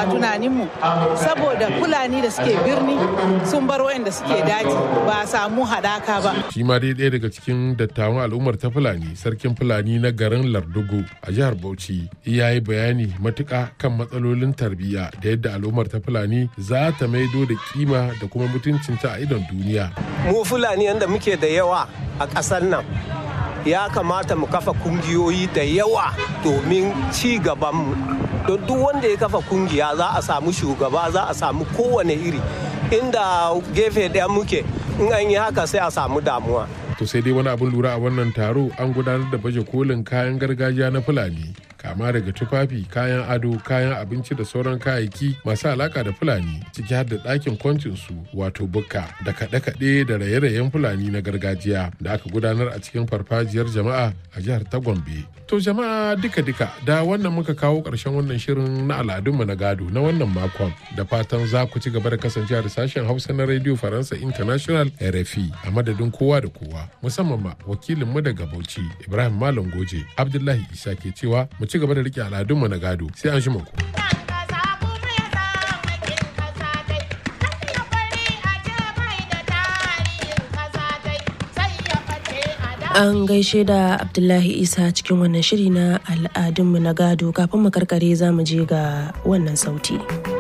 a tunaninmu saboda fulani da suke birni sun bar wayanda suke daji ba a samu haɗaka ba shi ma dai ɗaya daga cikin dattawan al'ummar ta fulani sarkin fulani na garin lardugo a jihar bauchi ya yi bayani matuƙa kan matsalolin tarbiyya da yadda al'ummar ta fulani za ta maido da kima da kuma mutuncinta a idon duniya mu fulani yadda muke da yawa a ƙasar nan ya kamata mu kafa kungiyoyi da yawa domin ci gabanmu don duk wanda ya kafa kungiya za a samu shugaba za a samu kowane iri inda gefe ɗaya muke in an yi haka sai a samu damuwa to sai dai wani abin lura a wannan taro an gudanar da baje kolin kayan gargajiya na fulani kama daga tufafi kayan ado kayan abinci da sauran kayayyaki masu alaka da fulani ciki har da ɗakin kwancinsu wato bukka da kaɗe-kaɗe da raye-rayen fulani na gargajiya da aka gudanar a cikin farfajiyar jama'a a jihar ta gombe to jama'a duka-duka da wannan muka kawo ƙarshen wannan shirin na al'adunmu na gado na wannan makon da fatan za ku ci gaba da kasancewa da sashen hausa na radio faransa international rfi a madadin kowa da kowa musamman ma wakilinmu daga bauchi ibrahim malam goje abdullahi isa ke cewa mu ci gaba da rike al'adunmu na gado sai an shi ku. An gaishe da Abdullahi Isa cikin wannan shiri na al'adunmu na gado kafin mu karkare za mu je ga wannan sauti.